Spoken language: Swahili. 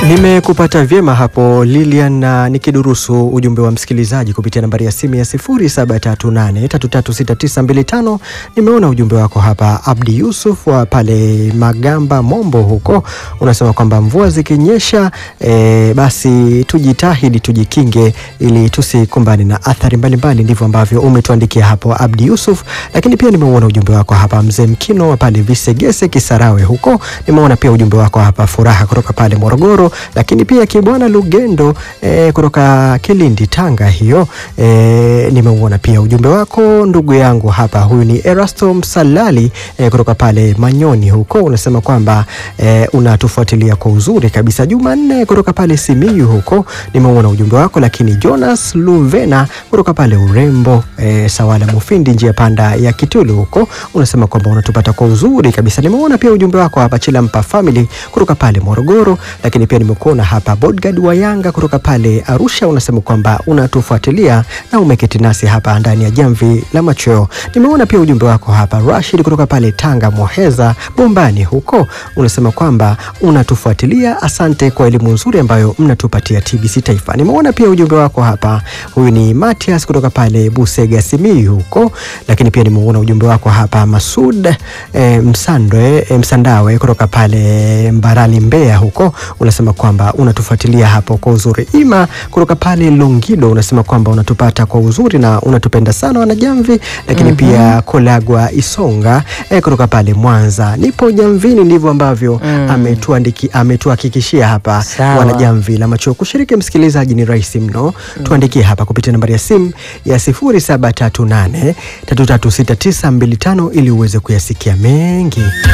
Nimekupata vyema hapo Lilian, na nikidurusu ujumbe wa msikilizaji kupitia nambari ya simu ya 0738336925. Nimeona ujumbe wako hapa, Abdi Yusuf wa pale Magamba Mombo huko, unasema kwamba mvua zikinyesha, e, basi tujitahidi tujikinge ili tusikumbane na athari mbalimbali. Ndivyo ambavyo umetuandikia hapo Abdi Yusuf, lakini pia nimeuona ujumbe wako hapa mzee Mkino wa pale Visegese Kisarawe huko, nimeona pia ujumbe wako hapa Furaha kutoka pale Morogoro lakini pia Kibwana Lugendo e, kutoka Kilindi Tanga hiyo e, nimeuona pia ujumbe wako ndugu yangu hapa. Huyu ni Erasto Msalali e, kutoka pale Manyoni huko, unasema kwamba e, unatufuatilia kwa uzuri kabisa. Jumanne kutoka pale Simiyu huko nimeuona ujumbe wako, lakini Jonas Luvena kutoka pale Urembo e, Sawala Mufindi njia panda ya Kitulu huko unasema kwamba unatupata kwa uzuri kabisa. Nimeona pia ujumbe wako hapa Chilampa Family kutoka pale Morogoro, lakini pia nimekuona hapa Bodgad wa Yanga kutoka pale Arusha, unasema kwamba unatufuatilia na umeketi nasi hapa ndani ya jamvi la machweo. Nimeona pia ujumbe wako hapa Rashid kutoka pale Tanga Moheza Bombani huko, unasema kwamba unatufuatilia. Asante kwa elimu nzuri ambayo mnatupatia TBC Taifa. Nimeona pia ujumbe wako hapa, huyu ni Matias kutoka pale Busega Simiyu huko, lakini pia nimeona ujumbe wako hapa Masud e, Msandwe e, Msandawe kutoka pale Mbarali Mbeya huko, unasema kwamba unatufuatilia hapo kwa uzuri. Ima kutoka pale Longido unasema kwamba unatupata kwa uzuri na unatupenda sana wanajamvi, lakini Mhm. pia Kolagwa Isonga e, kutoka pale Mwanza, nipo jamvini. Ndivyo ambavyo Mm. ametuandiki ametuhakikishia hapa Sawa. wanajamvi la macho. Kushiriki msikilizaji ni rahisi mno, tuandikie hapa kupitia nambari ya simu ya 0738 336925 ili uweze kuyasikia mengi.